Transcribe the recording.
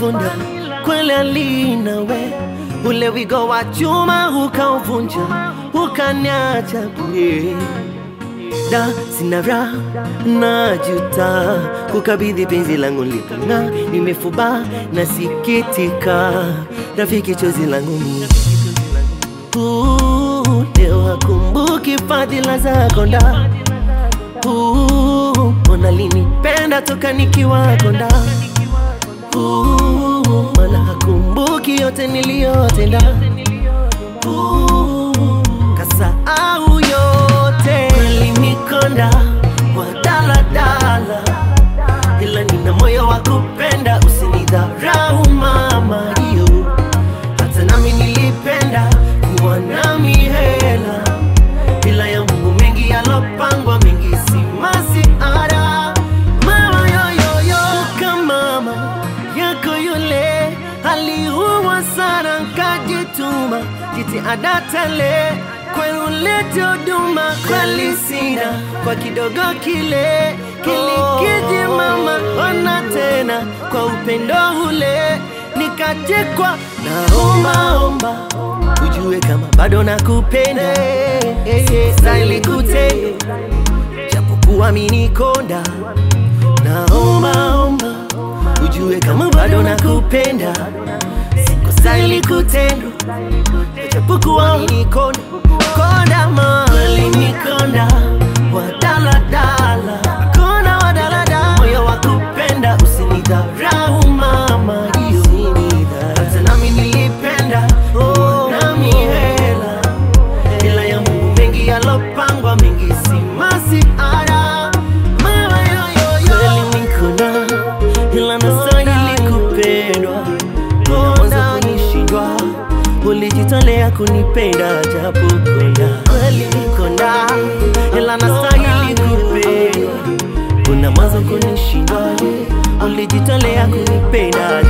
vunda kweli alinawe ule wigo wa chuma ukauvunja ukaniacha bure da sina raha najuta kukabidhi penzi langu lipong'a nimefuba nasikitika rafiki chozi langu ni Uh, leo akumbuki fadhila zako nda Uh, mbona linipenda toka nikiwa konda Uh, mana hakumbuki yote niliyotenda Uh, kasahau yote alinikonda kwa daladala ila nina moyo wa kupenda usinidharau mama hiyo hata nami nilipenda kuwa nami hela bila ya Mungu mengi yalopangwa mengi si masiara mama yoyoyo kama mama yako yule aliua sana nkajituma jitihada tele kwenulete huduma kweli sina kwa kidogo kile kilikiji mama ona tena kwa upendo ule nikachekwa naombaomba ujue kama bado nakupenda stahili kutenda japokuwa minikonda naombaomba ujue kama bado nakupenda sikustahili kutendwa japokuwa minikonda konda ma alinikonda wa daladala konda wa daladala moyo wa kupenda usinidharau mama hiyo hata nami nilipenda oh, nami hela ila ya Mungu mengi yalopangwa mengi si masiara mama yoyoyo kweli nikona ila nastahili kupendwa mwanzo kunishindwa ulijitolea kunipenda japo konda kweli nikonda ila nastahili kupendwa kuna mwanzo kunishindwa ulijitolea kunipenda